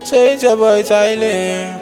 Say it's your boy Tyler.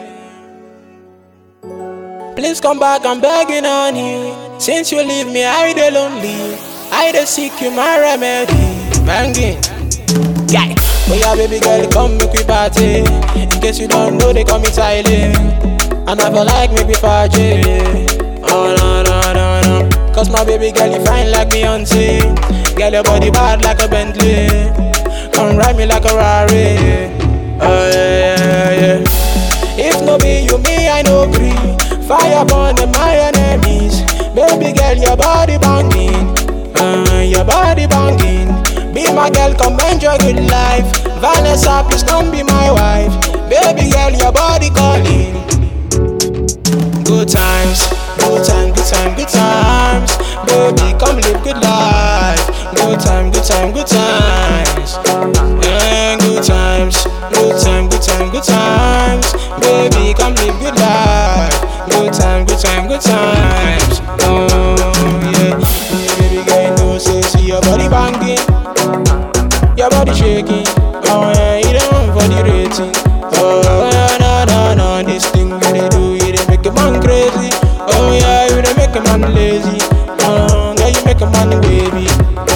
Please come back, I'm begging on you. Since you leave me, I dey lonely. I dey seek you my remedy. Banging. Yeah. Oh yeah, baby girl, come make we party. In case you don't know, they call me Tyler. And I feel like make we party. Oh no no no no. Cause my baby girl, you fine like Beyonce. Girl, your body bad like a Bentley. Come ride me like a Rari. Oh yeah yeah yeah. If no be you, me I no gree. Fire burn them my enemies. Baby girl, your body banging. Uh, your body banging. Be my girl, come enjoy good life. Vanessa, please come be my wife. Baby girl, your body calling. Good times, good time, good time, good times. Baby, come live good life. Good time, good time, good times. Yeah, good times, good time, good time, good times. Baby, come live good life. Good time, good time, good times. Oh yeah, yeah baby girl, you know say see your body banging, your body shaking. Oh yeah, you don't for the rating. Oh yeah, no no no, this thing you they do, you they make a man crazy. Oh yeah, you they make a man lazy. Oh, girl, you make a man baby.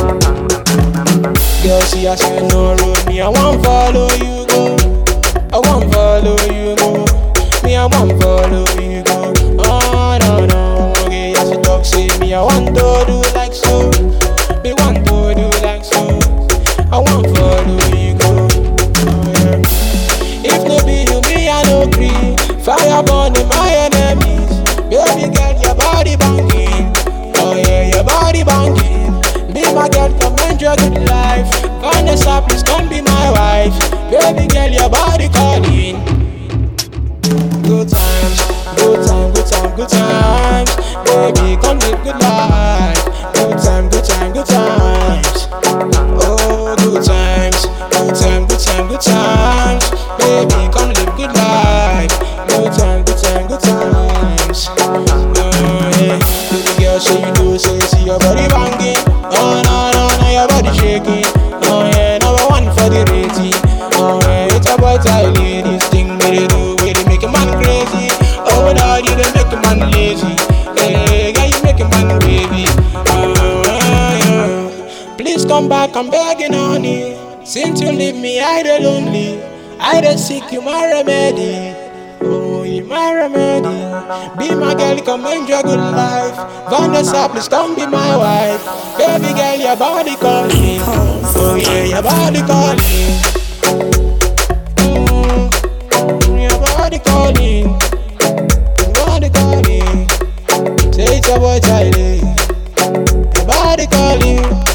Girl, see I say no road, me I want follow you go. I want follow you go. Me I want follow you go. Oh no no, okay, I say talk say me I want to do like so. Me want to do like so. I want follow you go. Oh, yeah. If no be you, me I no gree. Fire burning my enemies. Baby girl, your body banging. Oh yeah, your body banging. Be my girl, come enjoy good life. Vanessa, please come be my wife. Baby girl, your body calling. Good times, good time, good time, good times. Baby, come live good life. Good time, good time, good times. Oh, good times, good time, good time, good times. Baby, come live good life. Good time, good time, good times. Oh, yeah. Baby girl, say you do, say see your body banging. Oh, no, no, no, your body shaking. Oh, yeah, number one for the rating. Oh, yeah, it's a boy Tyler. This thing that they do, where they make a man crazy. Oh, no, you don't make a man lazy. Hey, girl, you make a man baby. Oh, yeah. Please come back, I'm begging on you. Since you leave me, I dey lonely. I dey seek you my remedy. Oh, you my remedy. Be my girl, come enjoy good life. Vanessa, please come be my wife. Baby girl, your body calling. Oh yeah, your body calling. Mm, your body calling. Your body calling. Say it's your boy Tyler. Your body calling.